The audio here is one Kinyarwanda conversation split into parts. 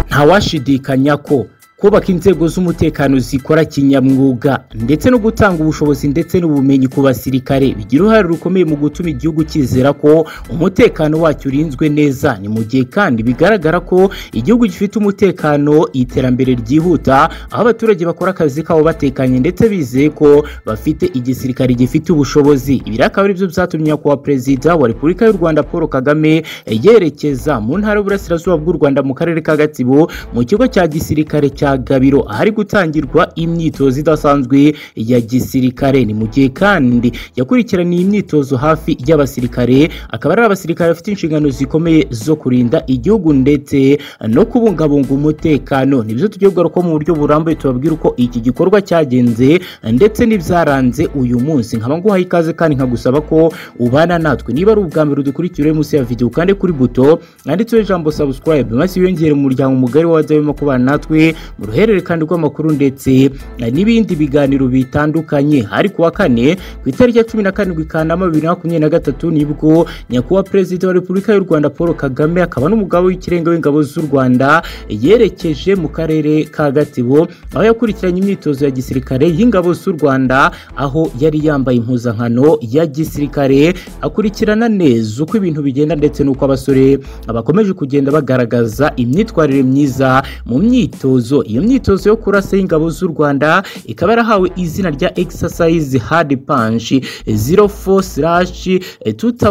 ntawashidikanya ko kubaka inzego z'umutekano zikora kinyamwuga ndetse no gutanga ubushobozi ndetse n'ubumenyi ku basirikare bigira uruhare rukomeye mu gutuma igihugu cyizera ko umutekano wacyo urinzwe neza ni mu gihe kandi bigaragara ko igihugu gifite umutekano iterambere ryihuta aho abaturage bakora akazi kabo batekanye ndetse bizeye ko bafite igisirikare gifite ubushobozi ibi akaba ari byo byatumye nyakubahwa perezida wa repubulika y'u rwanda paul kagame yerekeza mu ntara y'uburasirazuba bw'u rwanda mu karere ka gatsibo mu kigo cya gisirikare cya gabiro ahari gutangirwa imyitozo idasanzwe ya gisirikare ni mu gihe kandi yakurikiraniye imyitozo hafi y'abasirikare akaba ari abasirikare bafite inshingano zikomeye zo kurinda igihugu ndetse no kubungabunga umutekano nibyo tugiye kugaruka mu buryo burambuye tubabwira uko iki gikorwa cyagenze ndetse n'ibyaranze uyu munsi nkaba nguhaye ikaze kandi nkagusaba ko ubana natwe niba ari ubwa mbere udukurikira uri munsi ya videwo kandi kuri buto yanditseho ijambo subscribe maze wiyongere mu muryango mugari wazabemo kubana natwe mu ruhererekane rw'amakuru ndetse n'ibindi biganiro bitandukanye hari kuwa kane ku itariki ya cumi na karindwi kanama bibiri na makumyabiri na gatatu nibwo nyakubahwa perezida wa repubulika y'u rwanda paul kagame akaba n'umugabo w'ikirenga w'ingabo z'u rwanda yerekeje mu karere ka gatsibo aho yakurikiranye imyitozo ya gisirikare y'ingabo z'u rwanda aho yari yambaye impuzankano ya gisirikare akurikirana neza uko ibintu bigenda ndetse n'uko abasore bakomeje kugenda bagaragaza imyitwarire myiza mu myitozo iyo myitozo yo kurasa y'ingabo z'u rwanda ikaba yarahawe izina rya exercise hard punch 04 slash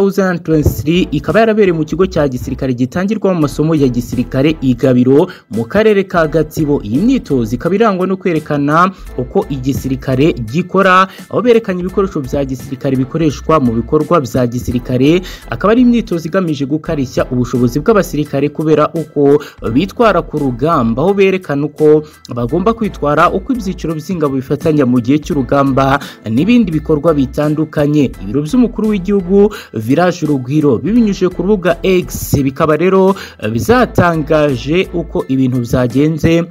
2023 ikaba yarabereye mu kigo cya gisirikare gitangirwamo amasomo ya gisirikare igabiro mu karere ka gatsibo iyi myitozo ikaba irangwa no kwerekana uko igisirikare gikora aho berekanye ibikoresho bya gisirikare bikoreshwa mu bikorwa bya gisirikare akaba ari imyitozo igamije gukarishya ubushobozi bw'abasirikare kubera uko bitwara ku rugamba aho berekana uko bagomba kwitwara uko ibyiciro by'ingabo bifatanya mu gihe cy'urugamba n'ibindi bikorwa bitandukanye ibiro by'umukuru w'igihugu viraje urugwiro bibinyujije ku rubuga x bikaba rero bizatangaje uko ibintu byagenze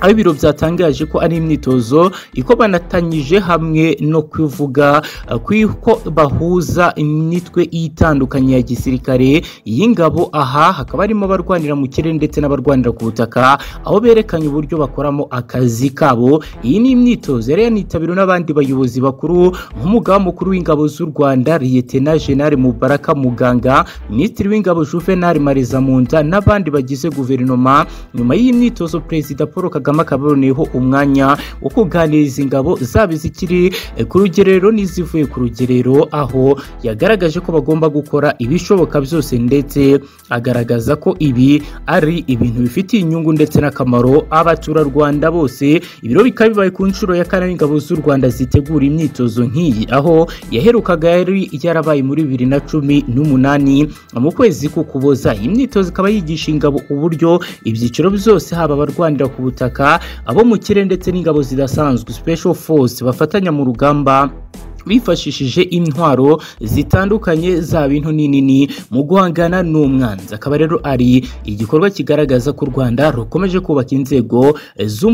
aho ibiro byatangaje ko ari imyitozo ikobanatanyije hamwe no kuvuga ko bahuza imitwe itandukanye ya gisirikare y'ingabo aha hakaba harimo abarwanira mu kirere ndetse n'abarwanira ku butaka aho berekanye uburyo bakoramo akazi kabo iyi ni imyitozo yari yanitabiriwe n'abandi bayobozi bakuru nk'umugaba mukuru w'ingabo z'u rwanda liyetena jenali mubaraka muganga minisitiri w'ingabo juvenal marizamunda n'abandi bagize guverinoma nyuma y'iyi myitozo perezida paul kagame kagame akaba yaboneyeho umwanya wo kuganiriza ingabo zaba izikiri ku rugerero n'izivuye ku rugerero aho yagaragaje ko bagomba gukora ibishoboka byose ndetse agaragaza ko ibi ari ibintu bifitiye inyungu ndetse n'akamaro abaturarwanda bose ibiro bikaba bibaye ku nshuro ya kane ingabo z'u rwanda zitegura imyitozo nk'iyi aho yaherukaga yari yarabaye muri bibiri na cumi n'umunani mu kwezi k'ukuboza iyi myitozo ikaba yigisha ingabo uburyo ibyiciro byose haba abarwanira ku butaka abo mu kirere ndetse n'ingabo zidasanzwe special force bafatanya mu rugamba bifashishije intwaro zitandukanye zaba into n'inini mu guhangana n'umwanzi akaba rero ari igikorwa kigaragaza ko u rwanda rukomeje kubaka inzego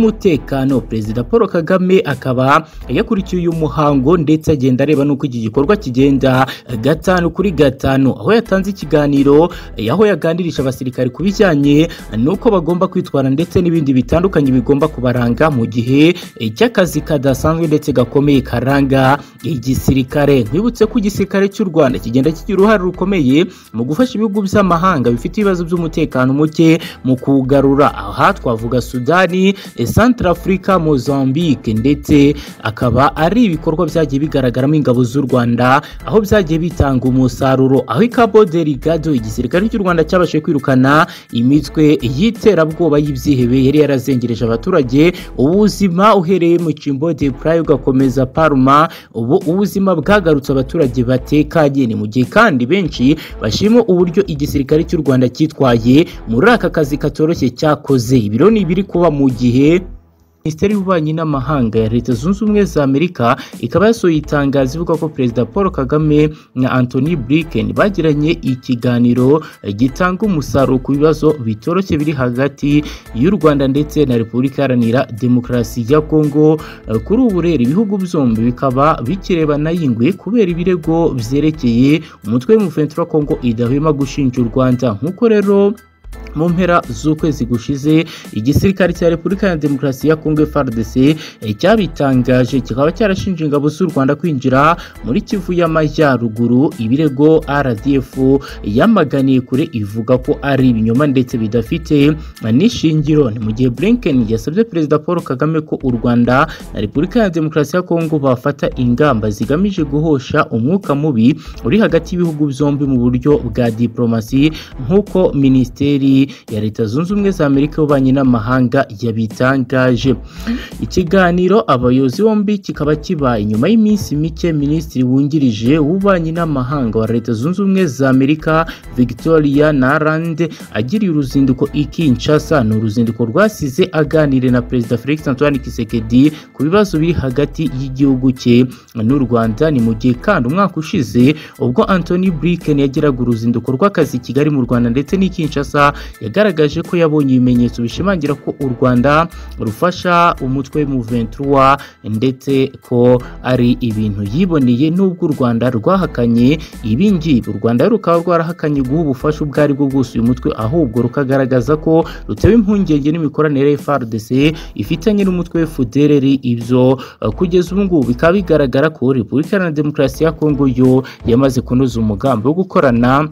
z'umutekano perezida paul kagame akaba yakurikiye uyu muhango ndetse agenda areba n'uko iki gikorwa kigenda gatanu kuri gatanu aho yatanze ikiganiro aho yaganirije abasirikare ku bijyanye n'uko bagomba kwitwara ndetse n'ibindi bitandukanye bigomba kubaranga mu gihe cy'akazi kadasanzwe ndetse gakomeye karanga igisirikare nkwibutse ko igisirikare cy'u rwanda kigenda kigira uruhare rukomeye mu gufasha ibihugu by'amahanga bifite ibibazo by'umutekano muke mu kugarura aha twavuga sudani centre afurika mozambique ndetse akaba ari ibikorwa byagiye bigaragaramo ingabo z'u rwanda aho byagiye bitanga umusaruro aho ikabo derigado igisirikare cy'u rwanda cyabashije kwirukana imitwe y'iterabwoba y'ibyihebe yari yarazengereje abaturage ubuzima uhereye mu cimbo de praye ugakomeza paruma ubu ubuzima bwagarutse abaturage batekanye ni mu gihe kandi benshi bashima uburyo igisirikare cy'u rwanda cyitwaye muri aka kazi katoroshye cyakoze ibiro ni ibiri kuba mu gihe minisiteri y'ububanyi n'amahanga ya leta zunze ubumwe za amerika ikaba yasohoye itangazo ivuga ko perezida paul kagame na anthony blinken bagiranye ikiganiro gitanga umusaruro ku bibazo bitoroshye biri hagati y'u rwanda ndetse na repubulika iharanira demokarasi ya kongo kuri ubu rero ibihugu byombi bikaba bikirebana yingwe kubera ibirego byerekeye umutwe w'umufensi wa kongo idahwema gushinja u rwanda nk'uko rero mu mpera z'ukwezi gushize igisirikare cya repubulika ya demokarasi ya kongo frdc cyabitangaje kikaba cyarashinje ingabo z'u rwanda kwinjira muri kivu y'amajyaruguru ibirego rdf yamaganiye kure ivuga ko ari ibinyoma ndetse bidafite n'ishingiro ni mu gihe blinken yasabye perezida paul kagame ko u rwanda na repubulika ya demokarasi ya kongo bafata ingamba zigamije guhosha umwuka mubi uri hagati y'ibihugu byombi mu buryo bwa diporomasi nk'uko minisiteri ya leta zunze ubumwe za amerika y'ububanyi n'amahanga yabitangaje ikiganiro abayobozi bombi kikaba kibaye nyuma y'iminsi mike minisitiri wungirije w'ububanyi n'amahanga wa leta zunze ubumwe za amerika victoria naland agiriye uruzinduko i kinshasa ni uruzinduko rwasize aganire na perezida felix antoine kisekedi ku bibazo biri hagati y'igihugu cye n'u rwanda ni mu gihe kandi umwaka ushize ubwo antony blinken yagiraga uruzinduko rw'akazi i kigali mu rwanda ndetse n'i kinshasa yagaragaje ko yabonye ibimenyetso bishimangira ko u rwanda rufasha umutwe w'umuventura ndetse ko ari ibintu yiboneye n'ubwo u rwanda rwahakanye ibi ngibi u rwanda rukaba rwarahakanye guha ubufasha ubwo ari bwo bwose uyu mutwe ahubwo rukagaragaza ko rutewe impungenge n'imikoranire ya frdc ifitanye n'umutwe fdrr ibyo uh, kugeza ubu ngubu bikaba bigaragara ko repubulika iharanira demokarasi ya kongo yo yamaze kunoza umugambi wo gukorana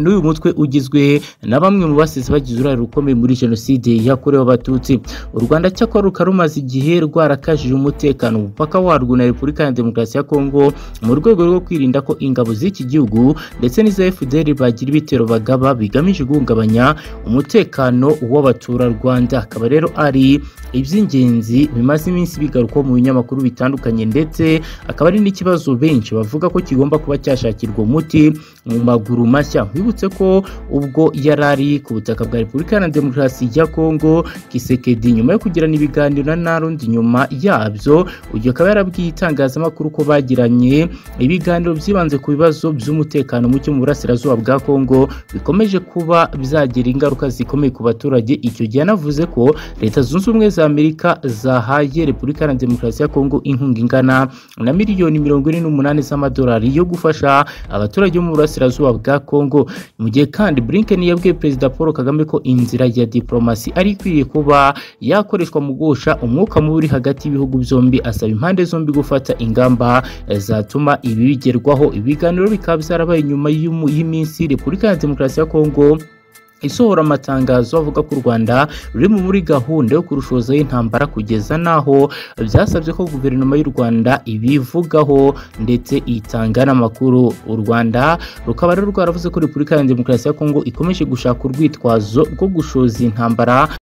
n'uyu mutwe ugizwe na bamwe mu basize bagize uruhare rukomeye muri jenoside yakorewe abatutsi u rwanda cyakora rukaba rumaze igihe rwarakajije umutekano umupaka warwo na repubulika ya demokarasi ya kongo mu rwego rwo kwirinda ko ingabo z'iki gihugu ndetse n'iza fdr bagira ibitero bagaba bigamije guhungabanya umutekano w'abaturarwanda akaba rero ari iby'ingenzi bimaze iminsi bigarukwaho mu binyamakuru bitandukanye ndetse akaba ari n'ikibazo benshi bavuga ko kigomba kuba cyashakirwa umuti mu maguru mashya wibutse ko ubwo yari ari ku butaka bwa repubulika ya demokarasi ya kongo kisekedi nyuma yo kugirana ibiganiro na narundi nyuma yabyo uyu akaba yarabwiye itangazamakuru ko bagiranye ibiganiro byibanze ku bibazo by'umutekano muke mu burasirazuba bwa kongo bikomeje kuba byagira ingaruka zikomeye ku baturage icyo gihe anavuze ko leta zunze ubumwe za amerika zahaye repubulika ya demokarasi ya kongo inkunga ingana na miliyoni mirongo ine n'umunani z'amadolari yo gufasha abaturage bo mu burasirazuba bwa kongo mu gihe kandi Blinken yabwiye perezida paul kagame ko inzira ya diporomasi ari ikwiriye kuba yakoreshwa mu guhosha umwuka mubi uri hagati y'ibihugu byombi asaba impande zombi gufata ingamba zatuma ibi bigerwaho ibiganiro bikaba byarabaye nyuma y'umu- y'iminsi repubulika ya demokarasi ya kongo isohora amatangazo avuga ko u rwanda ruri muri gahunda yo kurushoza y'intambara kugeza n'aho byasabye ko guverinoma y'u rwanda ibivugaho ndetse itanga n'amakuru u rwanda rukaba rero rwaravuze ko repubulika ya demokarasi ya kongo ikomeje gushaka urwitwazo rwo gushoza intambara